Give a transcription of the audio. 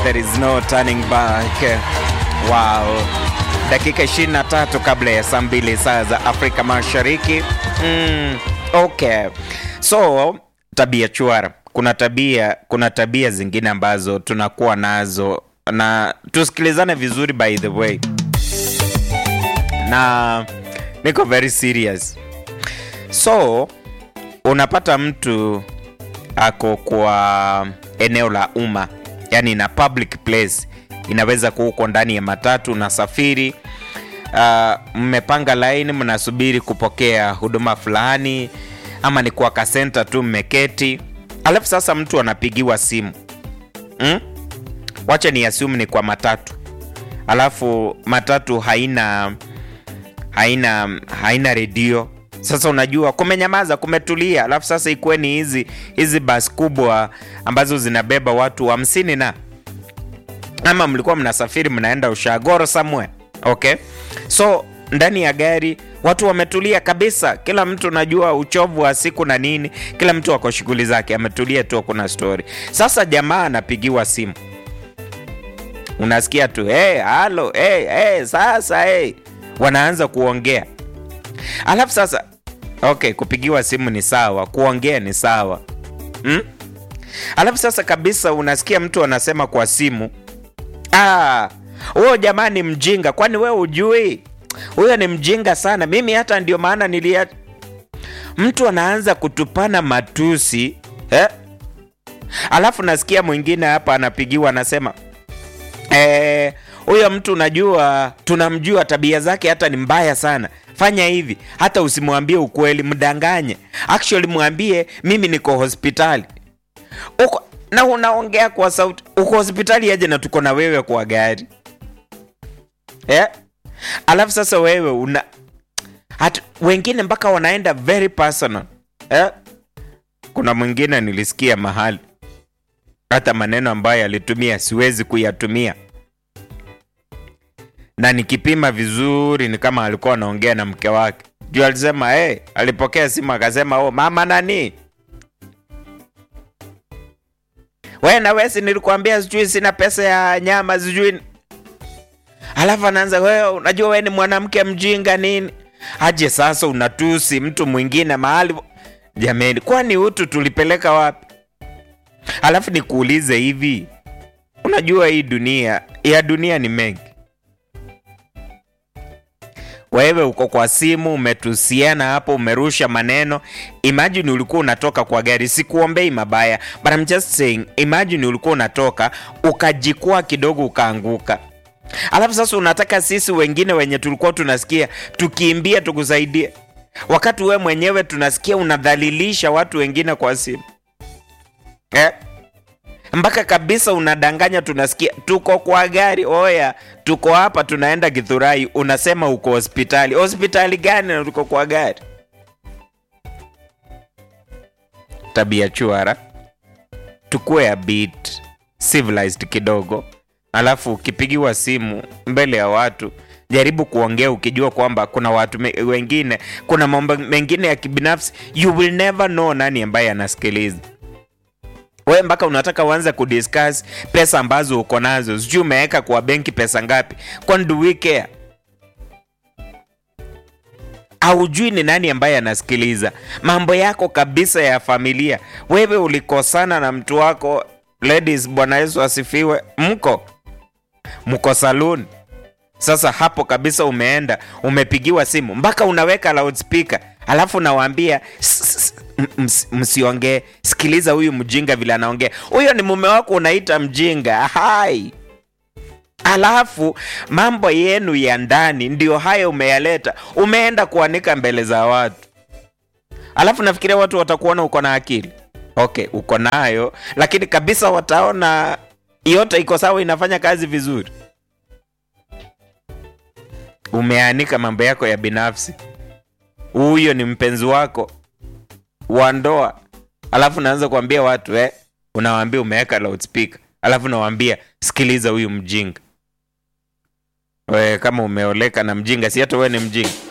there is no turning back. Wow. Dakika 23 kabla ya saa mbili saa za Afrika Mashariki. Mm, okay. So tabia chwara, kuna tabia kuna tabia zingine ambazo tunakuwa nazo na tusikilizane vizuri by the way, na niko very serious. So unapata mtu ako kwa eneo la umma, yani na public place, inaweza kuwa uko ndani ya matatu unasafiri, uh, mmepanga laini, mnasubiri kupokea huduma fulani, ama ni kwa kasenta tu mmeketi, alafu sasa mtu anapigiwa simu hmm? Wacha ni assume ni kwa matatu, alafu matatu haina haina haina redio sasa unajua kumenyamaza, kumetulia, alafu sasa ikuweni hizi hizi basi kubwa ambazo zinabeba watu hamsini wa na ama mlikuwa mnasafiri mnaenda Ushagoro somewhere okay, so ndani ya gari watu wametulia kabisa, kila mtu najua uchovu wa siku na nini, kila mtu ako shughuli zake, ametulia tu, kuna story. Sasa jamaa anapigiwa simu, unasikia tu hey, halo hey, hey, sasa hey. Wanaanza kuongea alafu sasa okay, kupigiwa simu ni sawa, kuongea ni sawa hmm? Alafu sasa kabisa unasikia mtu anasema kwa simu, ah, huyo jamaa ni mjinga, kwani we ujui huyo ni mjinga sana, mimi hata ndio maana nilia. Mtu anaanza kutupana matusi eh? Alafu nasikia mwingine hapa anapigiwa anasema eh, huyo mtu unajua, tunamjua tabia zake hata ni mbaya sana fanya hivi, hata usimwambie ukweli, mdanganye. Actually mwambie mimi niko hospitali uko na unaongea kwa sauti, uko hospitali aje na tuko na wewe kwa gari yeah? Alafu sasa wewe una hata wengine mpaka wanaenda very personal yeah? Kuna mwingine nilisikia mahali hata maneno ambayo alitumia siwezi kuyatumia na nikipima vizuri ni kama alikuwa anaongea na mke wake. Juu alisema hey, alipokea simu akasema oh, mama nani we na wesi, nilikwambia sijui sina pesa ya nyama sijui. Alafu anaanza wewe, unajua we ni mwanamke mjinga nini. Aje sasa unatusi mtu mwingine mahali. Jamani, kwani utu tulipeleka wapi? Alafu nikuulize hivi, unajua hii dunia ya dunia ni mengi wewe uko kwa simu umetusiana hapo, umerusha maneno. Imagine ulikuwa unatoka kwa gari, sikuombei mabaya, but I'm just saying, imagine ulikuwa unatoka ukajikwaa kidogo ukaanguka, alafu sasa unataka sisi wengine wenye tulikuwa tunasikia tukiimbia tukusaidie, wakati we mwenyewe tunasikia unadhalilisha watu wengine kwa simu eh? mpaka kabisa unadanganya, tunasikia tuko kwa gari, oya, tuko hapa tunaenda Githurai, unasema uko hospitali. Hospitali gani na tuko kwa gari? Tabia chwara, tukue a bit civilized kidogo, alafu ukipigiwa simu mbele ya watu jaribu kuongea ukijua kwamba kuna watu me, wengine, kuna mambo mengine ya kibinafsi, you will never know nani ambaye anasikiliza wewe mpaka unataka uanze kudiscuss pesa ambazo uko nazo, sijui umeweka kwa benki pesa ngapi? Kwani do we care? Haujui ni nani ambaye anasikiliza mambo yako kabisa ya familia. Wewe ulikosana na mtu wako, ladies, Bwana Yesu asifiwe, mko mko saluni sasa hapo kabisa, umeenda umepigiwa simu mpaka unaweka loudspeaker, alafu nawaambia msiongee, sikiliza huyu mjinga vile anaongea. Huyo ni mume wako unaita mjinga? Hai, alafu mambo yenu ya ndani ndio hayo umeyaleta, umeenda kuanika mbele za watu, alafu nafikiria watu watakuona uko na akili. Okay, uko nayo, lakini kabisa wataona yote iko sawa, inafanya kazi vizuri umeanika mambo yako ya binafsi. Huyo ni mpenzi wako wa ndoa, alafu naanza kuambia watu eh, unawaambia umeweka loudspeaker, alafu nawaambia sikiliza huyu mjinga. We, kama umeoleka na mjinga, si hata wewe ni mjinga?